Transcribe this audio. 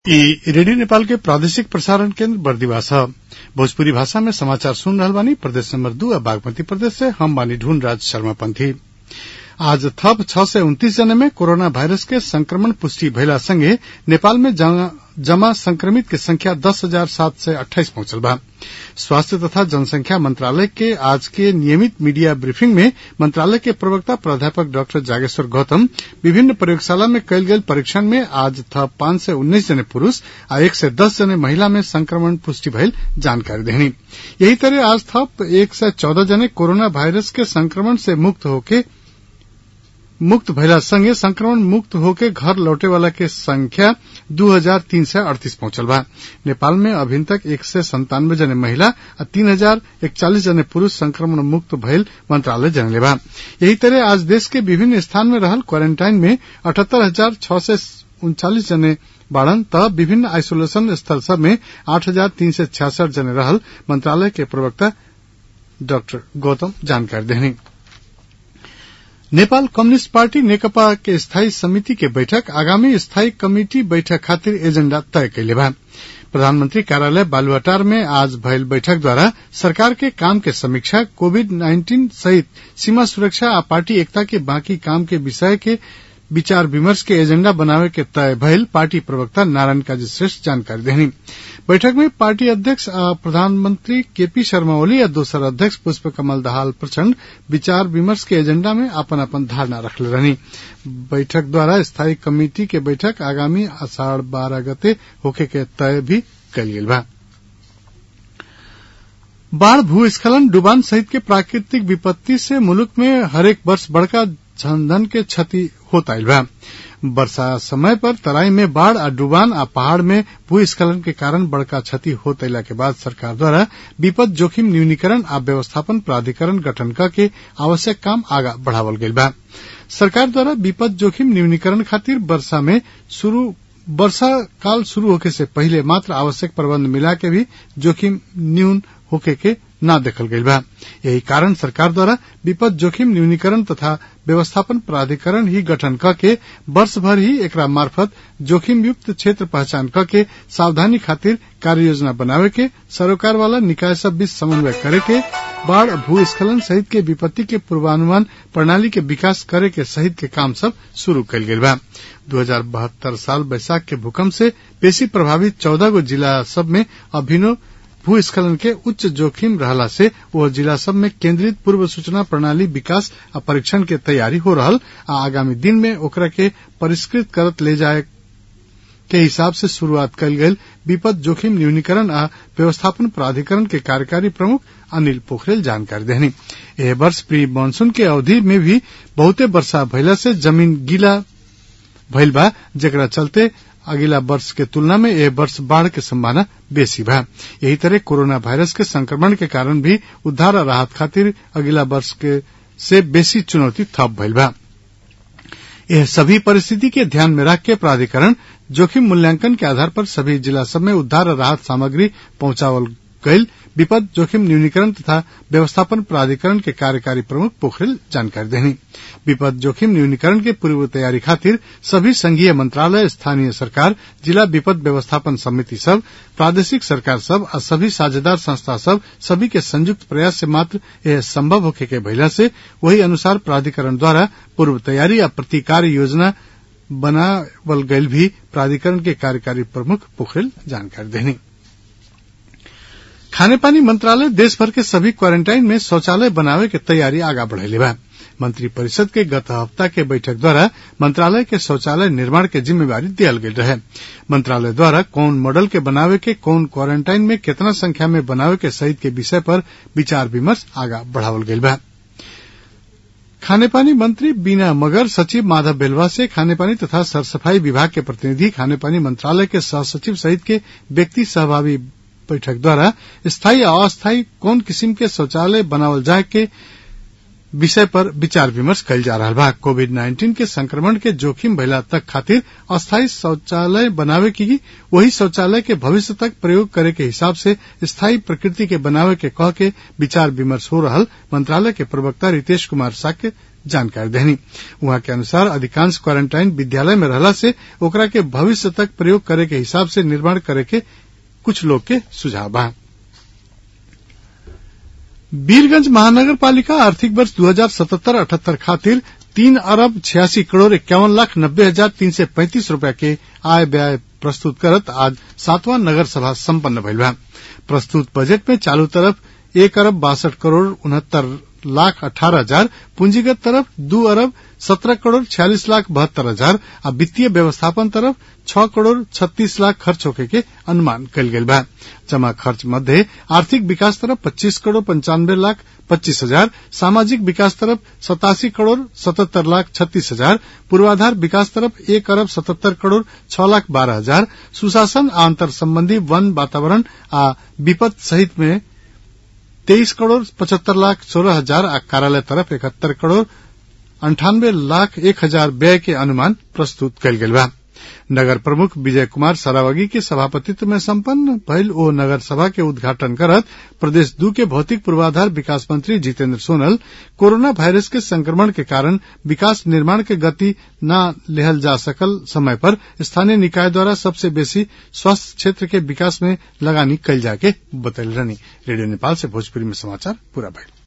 इ रेडियो नेपाल के प्रादेशिक प्रसारण केन्द्र बरदीवा ह भोजपुरी भाषा में समाचार सुन रहल बानी प्रदेश नंबर दू आ बागमती प्रदेश से हम बानी ढूंढराज शर्मा पंथी आज थप छह सय उन्तीस जने में कोरोना वायरस के संक्रमण पुष्टि भइला संगे नेपाल में जमा संक्रमित के संख्या दस हजार सात सय अट्ठाइस पहुंचल बा स्वास्थ्य तथा जनसंख्या मंत्रालय के आज के नियमित मीडिया ब्रीफिंग में मंत्रालय के प्रवक्ता प्राध्यापक डाक्टर जागेश्वर गौतम विभिन्न प्रयोगशाला में कयल गेल परीक्षण में आज थप पांच सय उन्नीस जने पुरूष आ एक सय दस जने महिला में संक्रमण पुष्टि भइल जानकारी देहनी यही तरह आज थप एक सय चौदह जने कोरोना वायरस के संक्रमण से मुक्त होके मुक्त भइला संगे संक्रमण मुक्त होके घर लौटे वाला के संख्या दू हजार तीन सय अड़तीस पहुंचल बा नेपाल में अभिन तक एक सय संतानवे जने महिला आ तीन हजार इकचालीस जने पुरूष संक्रमण मुक्त भइल मंत्रालय जनले बा यही तरह आज देश के विभिन्न स्थान में रहल क्वारेंटाइन में अठहत्तर हजार छह सय उनचालीस जने बाड़न त विभिन्न आइसोलेशन स्थल सब में आठ हजार तीन सय छियासठ जने रहल मंत्रालय के प्रवक्ता डाक्टर गौतम जानकारी देहनी नेपाल कम्युनिष्ट पार्टी नेकपा के स्थायी समिति के बैठक आगामी स्थायी कमिटी बैठक खातिर एजेण्डा तय कैले बा प्रधानमंत्री कार्यालय बालुवाटार में आज भयल बैठक द्वारा सरकार के काम के समीक्षा कोविड नाइन्टीन सहित सीमा सुरक्षा आ पार्टी एकता के बाकी काम के विषय के विचार विमर्श के एजेंडा बनावे के तय भइल पार्टी प्रवक्ता नारायण काजी श्रेष्ठ जानकारी देहनी बैठक में पार्टी अध्यक्ष आ प्रधानमंत्री केपी शर्मा ओली आ दोसर अध्यक्ष पुष्प कमल दहाल प्रचण्ड विचार विमर्श के एजेंडा में अपन अपन धारणा रखले रहनी बैठक द्वारा स्थायी कमेटी के बैठक आगामी आषाढ़ बारह गते होखे के तय भी कल गेल बा बाढ़ भूस्खलन डुबान सहित के प्राकृतिक विपत्ति से मुल्क में हरेक वर्ष बड़का जनधन के क्षति होता आइल बा वर्षा समय पर तराई में बाढ़ आ डुबान आ पहाड़ में भूस्खलन के कारण बड़का क्षति होत अला के बाद सरकार द्वारा विपद जोखिम न्यूनीकरण आ व्यवस्थापन प्राधिकरण गठन के आवश्यक काम आगा बढ़ावल गईल बा सरकार द्वारा विपद जोखिम न्यूनीकरण खातिर वर्षा में शुरू वर्षा काल शुरू होखे से पहिले मात्र आवश्यक प्रबंध मिला के भी जोखिम न्यून होखे के न देखल गईल बा यही कारण सरकार द्वारा विपद जोखिम न्यूनीकरण तथा व्यवस्थापन प्राधिकरण ही गठन करके वर्ष भर ही एकरा मार्फत जोखिम युक्त क्षेत्र पहचान करके सावधानी खातिर कार्य योजना बनावे के सरोकार वाला निकाय सब बीच समन्वय करे के बाढ़ भूस्खलन सहित के विपत्ति के पूर्वानुमान प्रणाली के विकास करे के सहित के काम सब शुरू कल गेल बा दू हजार बहत्तर साल बैसाख के भूकंप से बेसी प्रभावित चौदह गो जिला सब में अभिनव भूस्खलन के उच्च जोखिम रहला से वह जिला सब में केंद्रित पूर्व सूचना प्रणाली विकास आ परीक्षण के तैयारी हो रहल आ आगामी दिन में ओकरा के परिष्कृत करत ले जाए के हिसाब से शुरुआत कल गयल विपद जोखिम न्यूनीकरण आ व्यवस्थापन प्राधिकरण के कार्यकारी प्रमुख अनिल पोखरेल जानकारी देहनी एह वर्ष प्री मानसून के अवधि में भी बहुते वर्षा भइला से जमीन गीला भइल बा जेकरा चलते अगिला वर्ष के तुलना में यह वर्ष बाढ़ के संभावना बेसी बा यही तरह कोरोना वायरस के संक्रमण के कारण भी उद्धार और राहत खातिर अगिला वर्ष के से बेसी चुनौती थप भइल बा यह सभी परिस्थिति के ध्यान में रख के प्राधिकरण जोखिम मूल्यांकन के आधार पर सभी जिला सब में उद्धार और राहत सामग्री पहुंचावल गईल विपद जोखिम न्यूनीकरण तथा व्यवस्थापन प्राधिकरण के कार्यकारी प्रमुख पोखरेल जानकारी देनी विपद जोखिम न्यूनीकरण के पूर्व तैयारी खातिर सभी संघीय मंत्रालय स्थानीय सरकार जिला विपद व्यवस्थापन समिति सब प्रादेशिक सरकार सब और सभी साझेदार संस्था सब सभी के संयुक्त प्रयास से मात्र यह संभव होखे के भइला से वही अनुसार प्राधिकरण द्वारा पूर्व तैयारी या प्रतिकार योजना बनावल गईल भी प्राधिकरण के कार्यकारी प्रमुख पोखरेल जानकारी देनी खाने पानी मंत्रालय देश भर के सभी क्वारेंटाइन में शौचालय बनावे के तैयारी आगा बढ़ेले बा मंत्री परिषद के गत हफ्ता के बैठक द्वारा मंत्रालय के शौचालय निर्माण के जिम्मेवारी दियल गेल रहे मंत्रालय द्वारा कौन मॉडल के बनावे के कौन क्वारेंटाइन में कितना संख्या में बनावे के सहित के विषय पर विचार विमर्श आगा बढ़ावल गेल बा खाने पानी मंत्री बीना मगर सचिव माधव बेलवा से खाने पानी तथा सरसफाई विभाग के प्रतिनिधि खाने पानी मंत्रालय के सह सचिव सहित के व्यक्ति सहभागी बैठक द्वारा स्थायी और अस्थायी कौन किस्म के शौचालय बनावल जाए के विषय पर विचार विमर्श कल जा रहा बा कोविड नाइन्टीन के संक्रमण के जोखिम भइला तक खातिर अस्थायी शौचालय बनावे की वही शौचालय के भविष्य तक प्रयोग करे के हिसाब से स्थायी प्रकृति के बनावे के कह के विचार विमर्श हो रहल मंत्रालय के प्रवक्ता रितेश कुमार साक्य जानकारी देनी वहां के अनुसार अधिकांश क्वारंटाइन विद्यालय में रहला से ओकरा के भविष्य तक प्रयोग करे के हिसाब से निर्माण करे के कुछ लोग के सुझाव बा वीरगंज महानगर पालिका आर्थिक वर्ष दो हजार सतहत्तर अठहत्तर खातिर तीन अरब छियासी करोड़ इक्यावन लाख नब्बे हजार तीन सय पैंतीस रूपया के आय व्यय प्रस्तुत करत आज सातवां नगर सभा सम्पन्न भइल बा प्रस्तुत बजट में चालू तरफ एक अरब बासठ करोड़ उनहत्तर लाख अठारह हजार पूंजीगत तरफ दू अरब सत्रह करोड़ छियालीस लाख बहत्तर हजार आ वित्तीय व्यवस्थापन तरफ छह करोड़ छत्तीस लाख खर्च होके के अनुमान कल गेल बा जमा खर्च मध्य आर्थिक विकास तरफ पच्चीस करोड़ पंचानवे लाख पच्चीस हजार सामाजिक विकास तरफ सतासी करोड़ सतहत्तर लाख छत्तीस हजार पूर्वाधार विकास तरफ एक अरब सतहत्तर करोड़ छह लाख बारह हजार सुशासन आ अंतर संबंधी वन वातावरण आ विपद सहित में तेईस करोड़ पचहत्तर लाख सोलह हजार आ कार्यालय तरफ इकहत्तर करोड़ अंठानवे लाख एक हजार व्यय के अनुमान प्रस्तुत कल गेल बा नगर प्रमुख विजय कुमार सरावगी के सभापतित्व में संपन्न भइल ओ नगर सभा के उद्घाटन करत प्रदेश दू के भौतिक पूर्वाधार विकास मंत्री जितेंद्र सोनल कोरोना वायरस के संक्रमण के कारण विकास निर्माण के गति न लेहल जा सकल समय पर स्थानीय निकाय द्वारा सबसे बेसी स्वास्थ्य क्षेत्र के विकास में लगानी कल जाके बतैल रहनी रेडियो नेपाल से भोजपुरी में समाचार पूरा भइल